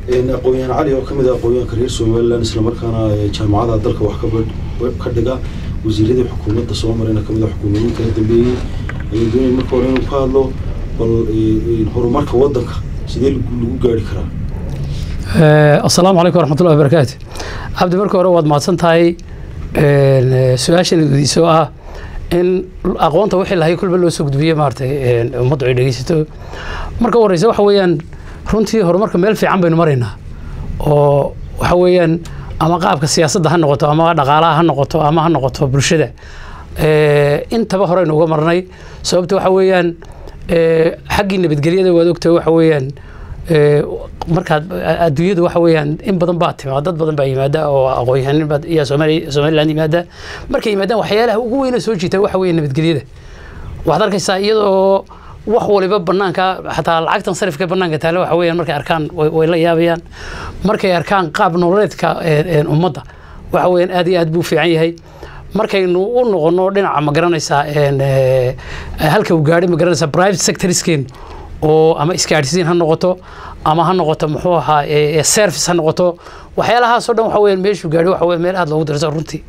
aqoon-yahan cali oo kamid ah aqoon-yahanka reer somaliland islamarkaana jaamacada dalka wax ka dhiga wasiiradii xukuumadda soo marayna kamid ah xukuumadii kala dambeeyey ayaan doonaya marka hore inuu ka hadlo bal horumarka waddanka sidee lagu gaari karaa asalaamu calaykum waraxmatullahi wabarakaatu cabdi marka hore waad mahadsan tahay su-aashan weydiiso ah in aqoonta wixii lahay kulba loo soo gudbiye maaragtay ummaddu ay dhegeysato marka u horeysa waxa weeyaan runtii horumarka meel fiican baynu maraynaa oo waxa weeyaan ama qaabka siyaasadda ha noqoto ama dhaqaalaha ha noqoto ama ha noqoto bulshada intaba horeynu uga marnay sababta waxa weeyaan xaggii nabadgelyada waad ogtahay waxa weeyaan markaad adduunyadu waxa weeyaan in badan baa timaa dad badan baa yimaada oo aqoon-yahanin baa iyo soomaali somaliland yimaada markay yimaadaan waxyaalaha ugu weyna soo jiita waxa weeye nabadgelyada waxaad arkaysaa iyadoo wax waliba banaanka xataa lacagtan sarifka banaanka taale waxa weeyaan markay arkaan way la yaabayaan markay arkaan qaab nololeedka ummadda waxa weeyaan aad iyo aad buu fiican yahay markaynu u noqono dhinaca ma garanaysaa halka uu gaadhay ma garanaysaa private sectorskeenu oo ama isgaadhsiin ha noqoto ama ha noqoto muxuu ahaa service ha noqoto waxyaalahaasoo dhan waxa weeyaan meeshuu gaadhay waxa weeye meel aad loogu dirso runtii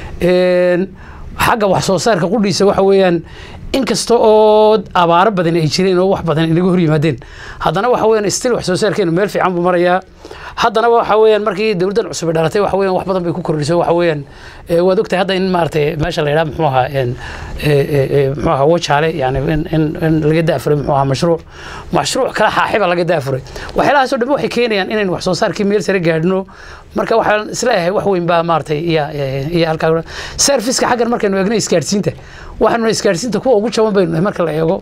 xagga wax soo saarka qudhiisa waxa weeyaan inkasta oo abaaro badan ay jireen oo wax badan inaga hor yimaadeen haddana waxa weeyaan stil wax soo saarkeenu meel fiican buu marayaa haddana waxa weeyaan markii dowladdan cusub dhalatay waxa weeyaan wax badan bay ku kordhisay waxa weeyaan waad ogtahay hadda in maaragtay meesha la yidhaha muxuu ahaa muxuu ahaa wajaale yani in in in laga daafuray muxuu ahaa mashruuc mashruuc kala xaaxiba laga daafuray waxyaalahaas oo dhan waxay keenayaan inaynu wax soo saarkii meel sare gaadhno marka waxaan isleeyahay wax weyn baa maaragtay iyo iyo halkaa serviceka xaggan markaynu eegno isgaadhsiinta waxaanu isgaadhsiinta kuwa ugu jaban baynu nahay marka la eego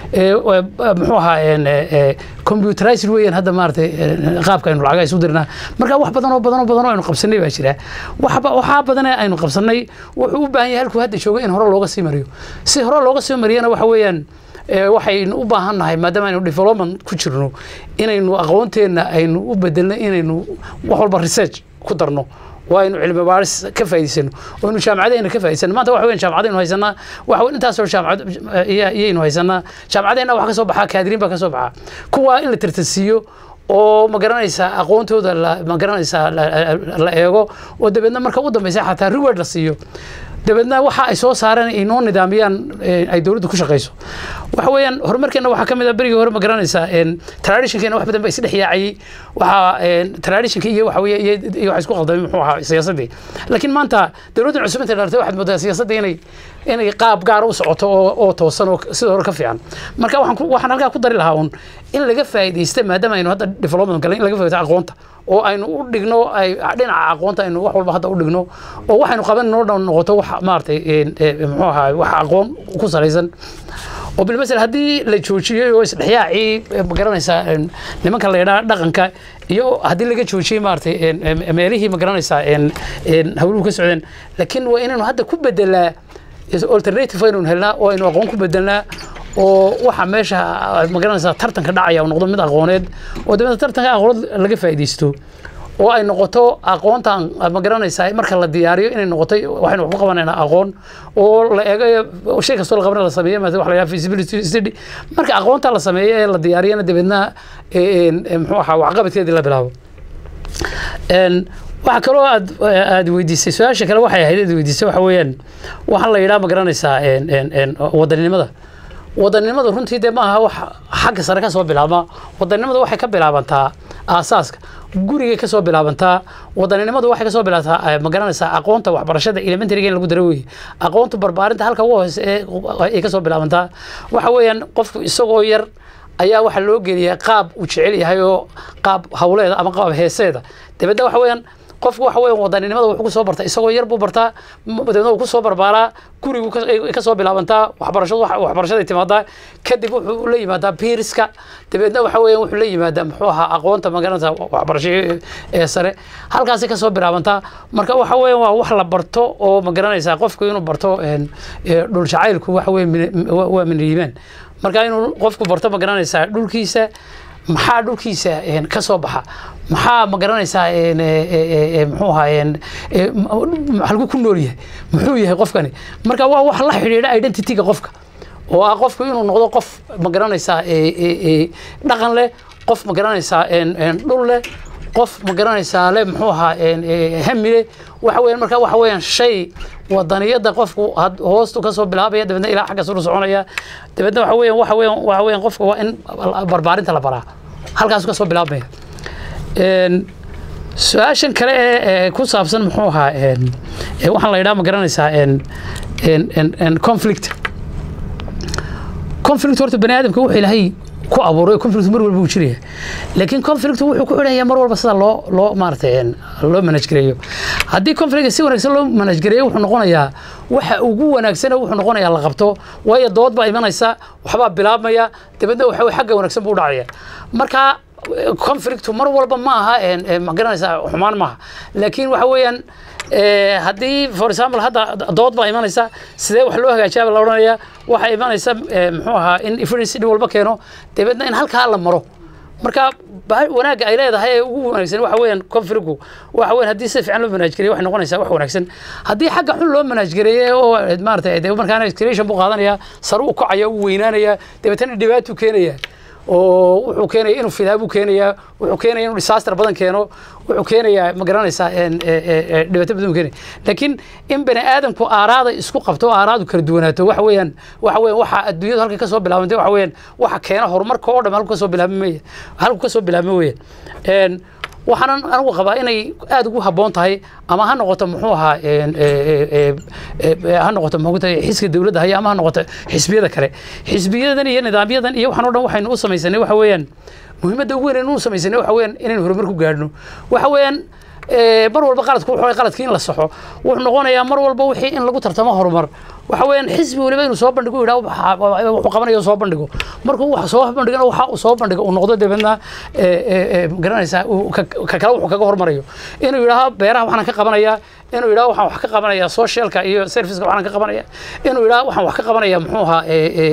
muxuu ahaa computerized weeyaan hadda maaragtay qaabka aynu lacaga isu dirnaa marka wax badan oo badan oo badan oo aynu qabsanay baa jira waxaa badan ee aynu qabsanay wuxuu u baahan yahay halkuu hadda joogo in hore looga sii mariyo si hore looga sii mariyana waxa weeyaan waxaynu u baahan nahay maadaama aynu development ku jirno inaynu aqoonteenna aynu u bedelno inaynu wax walba research ku darno waa aynu cilmi baaris ka faa'iidaysano oo aynu jaamacadeenna ka faa'iidaysano maanta waxa weeyaan jaamacadaynu haysanaa waxa weyn intaasoo jaamacad iyaynu haysanaa jaamacadeenna wax ka soo baxaa kaadiriin baa ka soo baxaa kuwaa in la tartansiiyo oo ma garanaysaa aqoontooda ma garanaysaa la eego oo dabeedna marka u dambeysa xataa reward la siiyo dabeedna waxa ay soo saareen ay noo nidaamiyaan ay dowladdu ku shaqayso waxa weeyaan horumarkeena waxaa ka mid ah berigii hore ma garanaysaa traditionkeena wax badan ba isdhex yaacayay waxaa traditionka iyo waxa weeye iyo waxa isku qaldamay muxuu ahaa siyaasaddii laakiin maanta dowladdan cusub intay dhalatay waxaad moodaa siyaasadda inay inay qaab gaar u socoto oo oo toosan oo sida hore ka fiican marka waxaan waxaan halkaa ku dari lahaa un in laga faa'iidaysta maadaama aynu hadda development galay in laga faa'iidaysto aqoonta oo aynu u dhigno ay dhinaca aqoonta aynu wax walba hadda u dhigno oo waxaynu qaban noo dhan noqoto wax maaragtay muxuu ahaa wax aqoon ku salaysan oo bilmasel haddii la joojiyey oo isdhexyaacii ma garanaysaa nimanka la yidhaha dhaqanka iyo haddii laga joojiyey maaragtay meelihii ma garanaysaa hawluhu ka socdeen laakiin waa inaynu hadda ku bedelaa alternative aynu helnaa oo aynu aqoon ku bedelnaa oo waxa meesha magaranaysaa tartanka dhacaya noqdo mid aqooneed oo dabeetna tartanka aqooneed laga faa'iidaysto oo ay noqoto aqoontan magaranaysaa marka la diyaariyo inay noqoto waxaynu wax ku qabanaynaa aqoon oo la eego shay kastoo la qabana la sameeyo maata wax la yidhaha feasibility study marka aqoonta la sameeyo ee la diyaariyana dabeedna muxuu ahaa waxqabadkeedii la bilaabo waxa kaloo aad aad weydiisay su-aasha kale waxay ahayd aad weydiisay waxa weeyaan waxaan la yidhaha ma garanaysaa wadaninimada wadanimada runtii dee maaha wax xagga sare ka soo bilaabma wadanimada waxay ka bilaabantaa aasaaska gurigay ka soo bilaabantaa wadaninimadu waxay ka soo bilaabantaa ma garanaysaa aqoonta waxbarashada elementaryga in lagu daro weeye aqoonta barbaarinta halka ugu hoose ee ay ka soo bilaabantaa waxa weeyaan qofku isagoo yar ayaa waxaa loo geliyaa qaab uu jecel yahay oo qaab hawleeda ama qaab heeseeda dabeedna waxa weeyaan qofku waxa weeyaan wadaninimada wuxuu ku soo bartaa isagoo yar buu bartaa dabeedna uu ku soo barbaaraa gurigu ka soo bilaabantaa waxbarashadu waxbarashaday timaadaa kadib wuxuu la yimaadaa biiriska dabeedna waxa weeyaan wuxuu la yimaadaa muxuu ahaa aqoonta magaranaysa waxbarasho ee sare halkaasi ka soo bilaabantaa marka waxa weeyaan waa wax la barto oo magaranaysaa qofku inuu barto dhul jacaylku waxa weeye waa min iimaan marka inuu qofku barto magaranaysaa dhulkiisa maxaa dhulkiisa ka soo baxa maxaa ma garanaysaa muxuu ahaa halku ku nool yahay muxuu yahay qofkani marka waa wax la xidhiidha identityga qofka oo ah qofku inuu noqdo qof ma garanaysaa dhaqan leh qof ma garanaysaa dhul leh qof ma garanaysaa le muxuu ahaa hamile waxa weeyaan marka waxa weeyaan shay wadaniyada qofku hoostu kasoo bilaabaya dabeedna ilaa xagga suru soconaya dabeedna waxa weeyaan waxa weeyaan waxa weeyaan qofka waa in barbaarinta la baraa halkaasu kasoo bilaabmaya su-aashan kale ee ku saabsan muxuu ahaa waxaan la yidhaha ma garanaysaa conflict conflict horta bani aadamka wuxuu ilaahay ku abuuray conflict mar walba uu jiraya laakiin conflict wuxuu ku xidhaya mar walba sida loo loo maaragtay loo manage gareeyo haddii conflict si wanaagsan loo manage gareeyo wuxuu noqonayaa waxa ugu wanaagsan wuxuu noqonayaa la qabto waayo dood baa imanaysa waxbaa bilaabmaya dabeedna waxa weye xagga wanaagsan buu dhacaya marka conflictu mar walba ma aha ma garanaysaa xumaan maaha laakiin waxa weeyaan haddii for example hadda dood baa imanaysa sidee wax loo hagaajiyaa la odhanaya waxaa imanaysa muxuu ahaa in evidence dhib walba keeno dabeedna in halkaa la maro marka wanaagga ay leedahay ee ugu wanaagsan waxa weeyaan conflictku waxa weeyaan haddii si fiican loo manage gareeyo waxay noqonaysaa wax wanaagsan haddii xagga xun loo manage gareeyo oo maaragtay dee markaana escalation buu qaadanaya sare u kacaya u weynaanaya dabeetana dhibaatuu keenaya oo wuxuu keenaya inuu fidaabuu keenaya wuxuu keenaya inuu disaster badan keeno wuxuu keenayaa ma garanaysaa dhibaato badan keenaya laakiin in bani aadamku aaraada isku qabto oo aaraadu kala duwanaato waxa weeyaan waxa weeyaan waxa adduunyadu halka ka soo bilaabantay waxa weeyaan waxa keena horumarka oo dhan halku ka soo bilaabmay halku ka soo bilaabmay weeyaan waxaanan anigu qabaa inay aada ugu habboon tahay ama ha noqoto muxuu ahaa ha noqoto muxuu xiska dowladda haya ama ha noqoto xisbiyada kale xisbiyadan iyo nidaamyadan iyo waxaan o dhan waxaynu u samaysanay waxa weeyaan muhiimadda ugu weyn aynu u samaysanay waxa weeyaan inaynu horumar ku gaadhno waxa weeyaan mar walba qaladku wuxuu qaladkii in la saxo wuxuu noqonayaa mar walba wixii in lagu tartamo horumar waxa weeyaan xisbi waliba inuu soo bandhigo yidhaha wuxuu qabanayo soo bandhigo markuu wax soo bandhigana waxa uu soo bandhigo uu noqdo dabeedna garanaysaa ka kale wuxuu kaga hormarayo inuu yidhaaho beeraha waxaan ka qabanayaa inuu yidhaho waxaan wax ka qabanayaa socialka iyo serviceka waxaan ka qabanaya inuu yidhaho waxaan wax ka qabanaya muxuu ahaa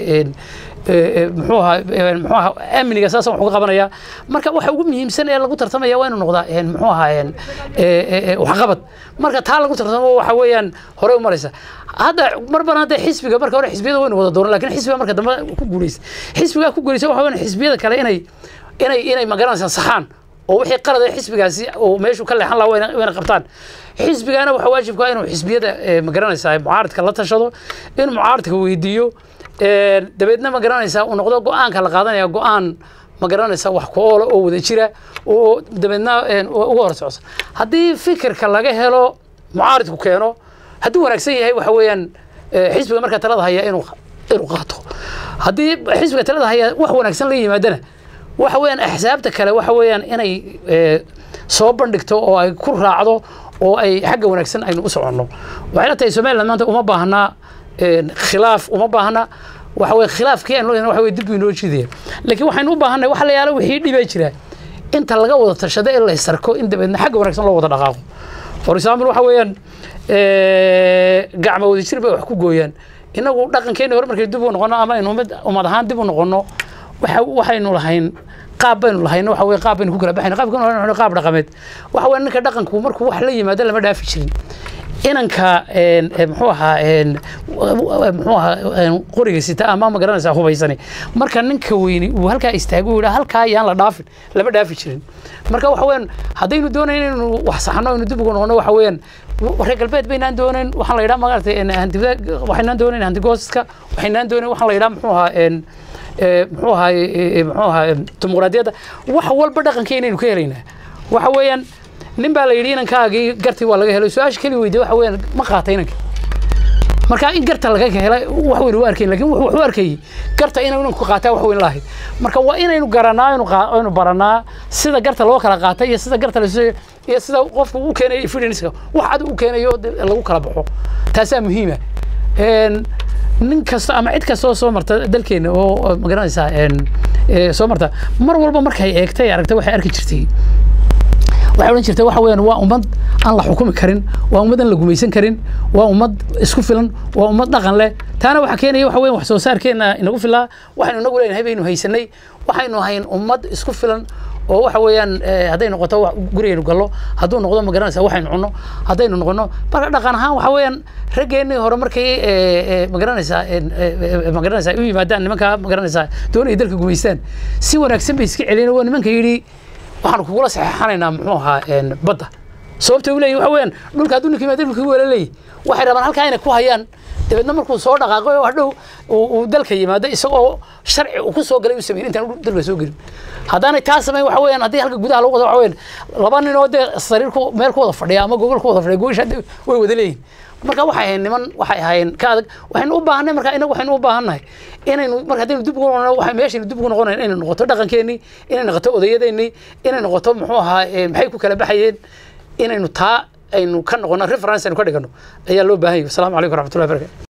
muxuu ahaa muxuu ahaa amniga saasaan wax uga qabanaya marka waxa ugu muhiimsan ee lagu tartamaya waa inuu noqdaa muxuu ahaa waxqabad marka taa lagu tartamo waxa weeyaan hore u maraysa hadda mar bana hadda xisbiga marka hore xisbiyada waynu wada dooran lakin xisbiga marka dambe ku guuleysa xisbigaa ku guuleysa waxa weeyaan xisbiyada kale inay inay inay magaranaysaa saxaan oo wixii qalad ee xisbigaasi oo meeshu ka leexan lahaa wayna qabtaan xisbigana waxa waajibka inuu xisbiyada magaranaysaa mucaaradka la tashado inuu mucaaradka weydiiyo dabeedna ma garanaysaa uu noqdo go-aanka la qaadanaya go-aan ma garanaysaa wax ku oola oo wada jira oo dabeedna uga hor socsa haddii fikirka laga helo mucaaridku keeno hadduu wanaagsan yahay waxa weeyaan xisbiga markaa talada haya inuu inuu qaato haddii xisbiga talada haya wax wanaagsan la yimaadana waxa weeyaan axsaabta kale waxa weeyaan inay soo bandhigto oo ay ku raacdo oo ay xagga wanaagsan aynu u soconno waxay la tahay somaliland maanta uma baahnaa khilaaf uma baahna waxa weye khilaafkii aynu leeyahay waxa weye dib buu inoo jiidaya laakiin waxaynu u baahannahay waxa la yaala wixii dhibaa jira inta laga wada tashado ee la isarko in dabeedna xagga wanaagsan loo wada dhaqaaqo for example waxa weeyaan gacmo wada jir bay wax ku gooyaan inagu dhaqankeena hore markay dib u noqono ama aynu ummad ummad ahaan dib u noqono waxa waxaynu lahayn qaab baynu lahayn waxa weye qaab baynu ku kala baxayna qaabkan qaab dhaqameed waxa weye ninka dhaqanku markuu wax la yimaado lama dhaafi jirin inanka muxuu ahaa muxuu ahaa qoriga sita ama ma garanaysaa hubaysani marka ninka weyni uu halkaa istaago uu yidhaa halkaa ayaan la dhaafin lama dhaafi jirin marka waxa weeyaan haddaynu doonayn inaynu wax saxno aynu dib ugu noqono waxa weeyaan reer galbeed baynaan doonayn waxaan la yidhaha maaragtay hantida waxaynaan doonayn hantigooska waxaynaan doonayn waxaan la yidhaha muxuu ahaa muxuu ahaa muxuu ahaa dimuqraadiyadda wax walba dhaqankeynaynu ka helaynaa waxa weeyaan nin baa la yidhi inankaagii gartii waa laga helay su-aasha keli weydiye waxa weeyaan ma qaata inanka marka in garta laga helay wax weyn u arkayn lakin wuxuu arkayay garta inuu inanku qaataa wax weyn lahayd marka waa inaynu garanaa aynu baranaa sida garta loo kala qaata iyo sida garta la iyo sida qofku u keenayo evidenceka wax cad u keenayo lagu kala baxo taasaa muhiima nin kasta ama cid kasta oo soo marta dalkeena oo magaranaysaa soo marta mar walba markay eegtay aragta waxay arki jirtay waxay odhan jirtay waxa weeyaan waa ummad aan la xukumi karin waa ummad aan la gumaysan karin waa ummad isku filan waa ummad dhaqan leh taana waxaa keenaya waxa weyan wax soo saarkeena inagu filaa waxaynu inagu leenahay baynu haysanay waxaynu hayn ummad isku filan oo waxa weeyaan hadday noqoto gurigaynu gallo hadduu noqdo ma garanaysaa waxaynu cunno haddaynu noqono marka dhaqan ahaan waxa weeyaan raggeennii hore markay ma garanaysaa ma garanaysaa u yimaadaan nimanka ma garanaysaa doonaya dalka gumaystaan si wanaagsan bay iska celiyeen waa nimanka yidhi waxaanu kugula saxeexanaynaa muxuu ahaa een, badda sababta u leeyihin waxa weeyaan dhulka hadduu ninka yimaado dhulkii wala leeyihi waxay rabaan halkaa inay ku hayaan dabeedna markuu soo dhaqaaqo oo hadhow uu uu dalka yimaado isagoo sharci uu ku soo galay u sameyn intaan uu dalka soo gelin haddaanay taa samayn waxa weeyaan haddii halka gudaha lagu wado waxa weeyaan laba nin oo dee sariir ku meel ku wada fadhiya ama gogol ku wada fadhiya gogasha hadda way wada leeyihin marka waxay ahayn niman waxay ahaayeen ka adag waxaynu u baahanay marka inagu waxaynu u baahannahay inaynu marka haddaynu dib ugu noqono waxay meeshaynu dib ugu noqonayn inay noqoto dhaqankeennii inay noqoto odayadeennii inay noqoto muxuu ahaa eh, maxay ku kala baxayeen inaynu taa aynu ka noqono reference aynu ka dhigano ayaa loo baahan yahay wasalaamu calaykum waraxmatullahi barakatu